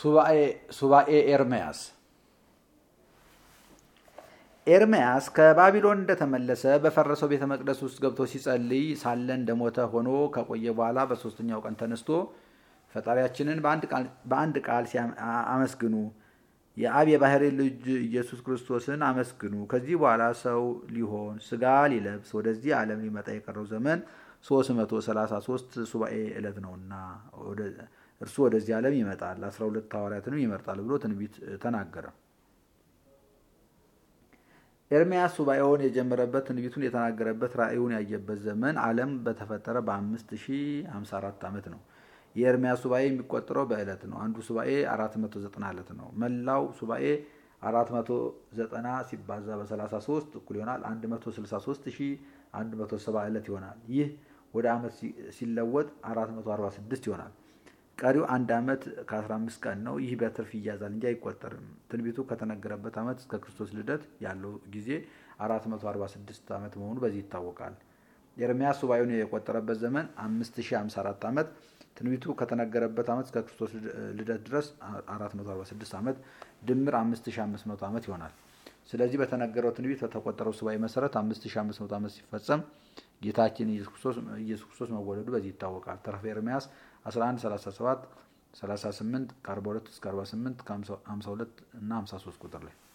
ሱባኤ ኤርምያስ ኤርምያስ ከባቢሎን እንደተመለሰ በፈረሰው ቤተ መቅደስ ውስጥ ገብቶ ሲጸልይ ሳለ እንደሞተ ሆኖ ከቆየ በኋላ በሶስተኛው ቀን ተነስቶ ፈጣሪያችንን በአንድ ቃል አመስግኑ፣ የአብ የባህሪ ልጅ ኢየሱስ ክርስቶስን አመስግኑ። ከዚህ በኋላ ሰው ሊሆን ስጋ ሊለብስ ወደዚህ ዓለም ሊመጣ የቀረው ዘመን 333 ሱባኤ ዕለት ነውና እርሱ ወደዚህ ዓለም ይመጣል፣ 12 ሐዋርያትንም ይመርጣል ብሎ ትንቢት ተናገረ። ኤርምያስ ሱባኤውን የጀመረበት ትንቢቱን የተናገረበት ራእዩን ያየበት ዘመን ዓለም በተፈጠረ በ5054 ዓመት ነው። የኤርምያስ ሱባኤ የሚቆጠረው በዕለት ነው። አንዱ ሱባኤ 490 ዕለት ነው። መላው ሱባኤ 490 ሲባዛ በ33 እኩል ይሆናል 163170 ዕለት ይሆናል። ይህ ወደ ዓመት ሲለወጥ 446 ይሆናል። ቀሪው አንድ ዓመት ከ15 ቀን ነው። ይህ በትርፍ ይያዛል እንጂ አይቆጠርም። ትንቢቱ ከተነገረበት ዓመት እስከ ክርስቶስ ልደት ያለው ጊዜ 446 ዓመት መሆኑ በዚህ ይታወቃል። ኤርምያስ ሱባኤውን የቆጠረበት ዘመን 5054 ዓመት፣ ትንቢቱ ከተነገረበት ዓመት እስከ ክርስቶስ ልደት ድረስ 446 ዓመት ድምር 5500 ዓመት ይሆናል። ስለዚህ በተነገረው ትንቢት በተቆጠረው ሱባኤ መሰረት 5500 ዓመት ሲፈጸም ጌታችን ኢየሱስ ክርስቶስ መወለዱ በዚህ ይታወቃል። ተረፈ ኤርምያስ 11 37 38 ከ42 እስከ 48 ከ52 እና 53 ቁጥር ላይ